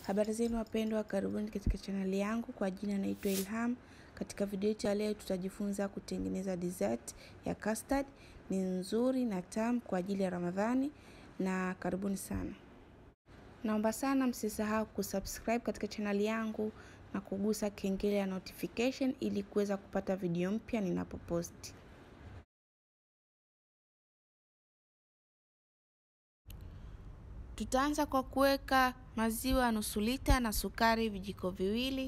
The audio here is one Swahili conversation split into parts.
Habari zenu wapendwa, karibuni katika chaneli yangu. Kwa jina naitwa Ilham. Katika video yetu ya leo, tutajifunza kutengeneza dessert ya custard. Ni nzuri na tamu kwa ajili ya Ramadhani, na karibuni sana. Naomba sana msisahau kusubscribe katika chaneli yangu na kugusa kengele ya notification ili kuweza kupata video mpya ninapoposti. Tutaanza kwa kuweka maziwa nusu lita na sukari vijiko viwili.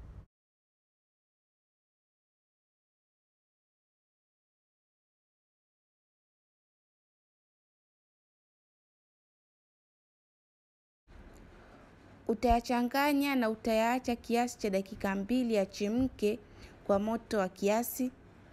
Utayachanganya na utayaacha kiasi cha dakika mbili yachemke kwa moto wa kiasi.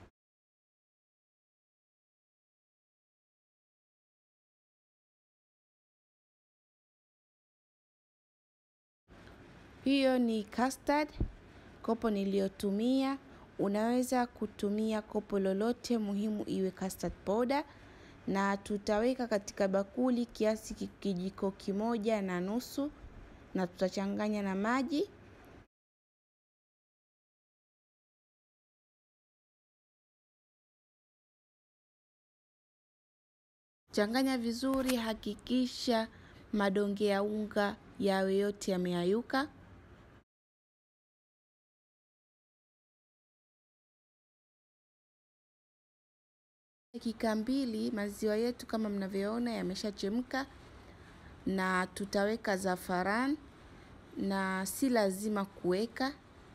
Hiyo ni custard, kopo niliyotumia. Unaweza kutumia kopo lolote, muhimu iwe custard powder, na tutaweka katika bakuli kiasi kijiko kimoja na nusu, na tutachanganya na maji. Changanya vizuri, hakikisha madonge ya unga yawe yote yameayuka. Dakika mbili, maziwa yetu kama mnavyoona yameshachemka, na tutaweka zafaran na si lazima kuweka.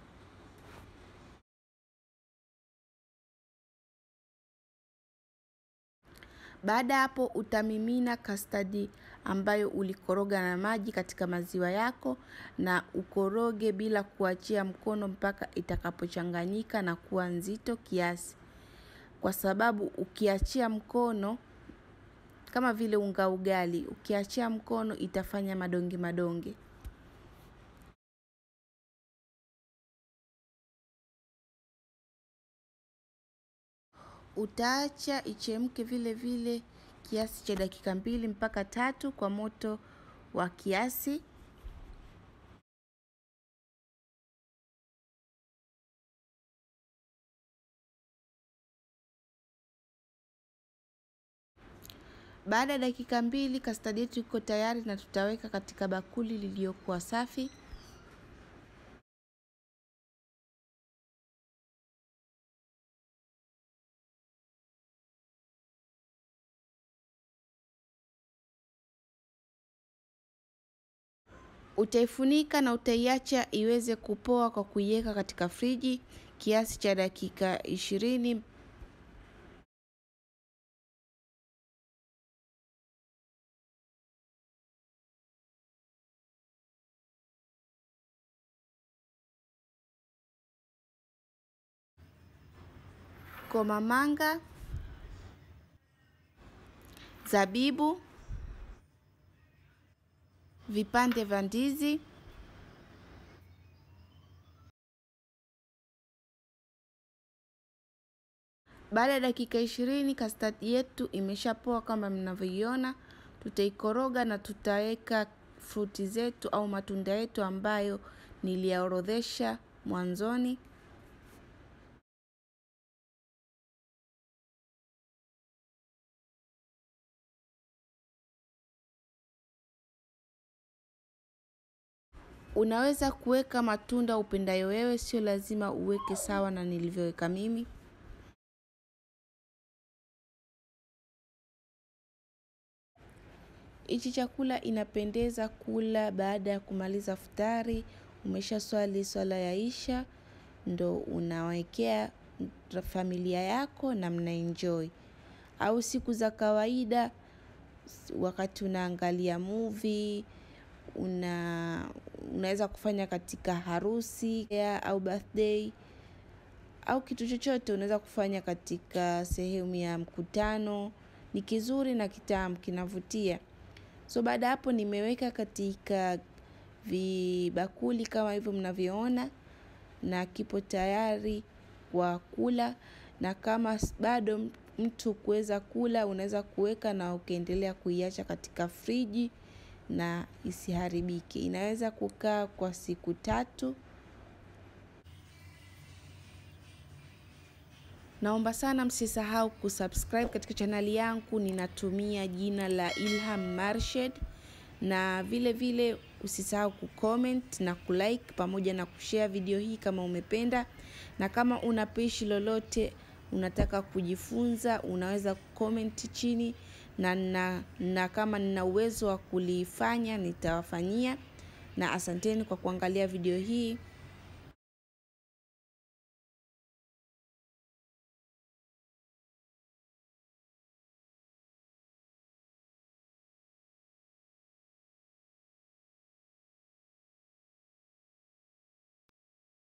Baada hapo utamimina kastadi ambayo ulikoroga na maji katika maziwa yako na ukoroge bila kuachia mkono mpaka itakapochanganyika na kuwa nzito kiasi. Kwa sababu ukiachia mkono kama vile unga ugali, ukiachia mkono itafanya madonge madonge. Utaacha ichemke vile vile kiasi cha dakika mbili mpaka tatu kwa moto wa kiasi. Baada ya dakika mbili kastadi yetu iko tayari na tutaweka katika bakuli lililokuwa safi. Utaifunika na utaiacha iweze kupoa kwa kuiweka katika friji kiasi cha dakika ishirini. Komamanga, zabibu, vipande vya ndizi, baada ya dakika ishirini kastadi yetu imeshapoa kama mnavyoiona. Tutaikoroga na tutaweka fruti zetu au matunda yetu ambayo niliyaorodhesha mwanzoni. Unaweza kuweka matunda upendayo wewe, sio lazima uweke sawa na nilivyoweka mimi. Hichi chakula inapendeza kula baada ya kumaliza futari, umesha swali swala ya isha, ndo unawekea familia yako na mnaenjoy. Au siku za kawaida, wakati unaangalia movie, una unaweza kufanya katika harusi au birthday au kitu chochote unaweza kufanya katika sehemu ya mkutano. Ni kizuri na kitamu, kinavutia. So baada hapo nimeweka katika vibakuli kama hivyo mnavyoona, na kipo tayari kwa kula, na kama bado mtu kuweza kula, unaweza kuweka na ukaendelea kuiacha katika friji na isiharibike. Inaweza kukaa kwa siku tatu. Naomba sana msisahau kusubscribe katika chaneli yangu. Ninatumia jina la Ilham Marshed, na vile vile usisahau kucomment na kulike pamoja na kushare video hii kama umependa, na kama una pishi lolote unataka kujifunza unaweza kucomment chini na, na, na kama nina uwezo wa kulifanya nitawafanyia, na asanteni kwa kuangalia video hii.